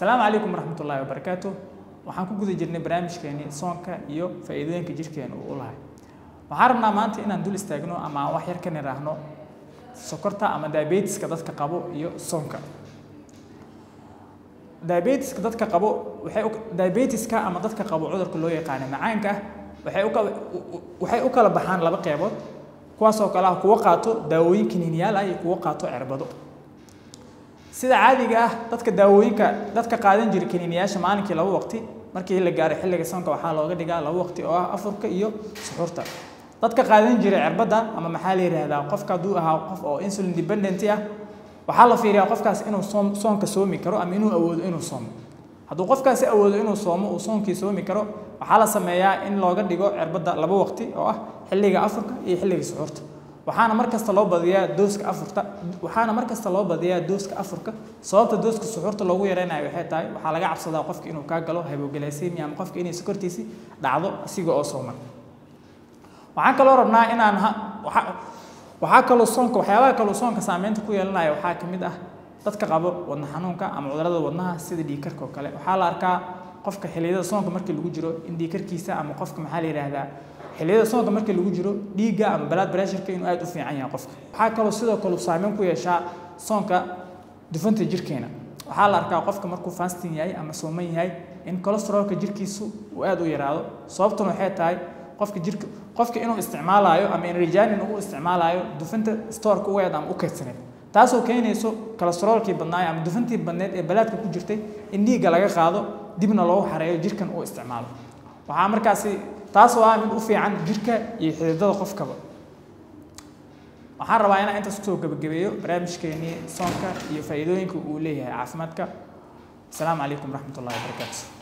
asalaamu calaykum waraxmatullaahi wabarakaatu waxaan ku guda jirnay barnaamijkeeni soonka iyo faa'iidooyinka jirkeena uu u lahay waxaan rabnaa maanta inaan dul istaagno ama aan wax yar ka niraahno sokorta ama diabetiska dadka qabo iyo soonka diabetiska dadka qabo waxay diabetiska ama dadka qabo cudurka loo yaqaano macaanka waxay u waxay u kala baxaan laba qeybood kuwaas oo kale ah kuwo qaato daawooyin kiniiniyaal ah iyo kuwo qaato cirbado sida caadiga ah dadka daawooyinka dadka qaadan jira kiniiniyaasha maalinkii laba waqti markii la gaaro xilliga soonka waxaa looga dhigaa laba waqti oo ah afurka iyo suxuurta dadka qaadan jira cirbadda ama maxaa la yidhaahdaa qofka hadduu ahaa qof oo insulin dependent ah waxaa la fiiriyaa qofkaas inuu soom soonka soomi karo ama inuu awoodo inuu soomo hadduu qofkaasi awoodo inuu soomo uu soonkii soomi karo waxaa la sameeyaa in looga dhigo cirbadda laba waqti oo ah xilliga afurka iyo xilliga suxuurta waxaana mar kasta loo badiyaa dooska afurta waxaana mar kasta loo badiyaa dooska afurka sababta dooska suxuurta loogu yareynayo waxay tahay waxaa laga cabsadaa qofka inuu kaa galo hypoglycemia ama qofka inay sokortiisi dhacdo asiga oo sooman waxaan kaloo rabnaa inaan waxaa kaloo soonka waxyaabaha kaloo soonka saameynta ku yeelanaya waxaa ka mid ah dadka qabo wadna xanuunka ama cudurada wadnaha sida dhiigkarka oo kale waxaa la arkaa qofka xilliyada soonka markii lagu jiro in dhiigkarkiisa ama qofka maxaa la yidhaahdaa xilliyada soonka markii lagu jiro dhiigga ama blood pressureka inuu aad u fiican yahay qofka waxaa kaloo sidoo kale saameyn ku yeeshaa soonka dufanta jirkeena waxaa la arkaa qofka markuu fasting yahay ama sooman yahay in cholesterolka jirkiisu uu aad u yaraado sababtuna waxay tahay qofka jirka qofka inuu isticmaalayo ama enerjanin uu isticmaalayo dufanta storeka u eed ama u kaydsaneed taasoo keenayso cholesterolkii badnaay ama dufantii badneed ee balaadka ku jirtay in dhiigga laga qaado dibna loogu xareeyo jirkan uu isticmaalo waxaa markaasi taas oo ah mid u fiican jirka iyo xididada qofkaba waxaan rabaa inaan intaas kusoo gebagabeeyo barnaamijkeenii soonka iyo faa'iidooyinka uu leeyahay caafimaadka asalaamu calaykum waraxmatullahi wabarakaatu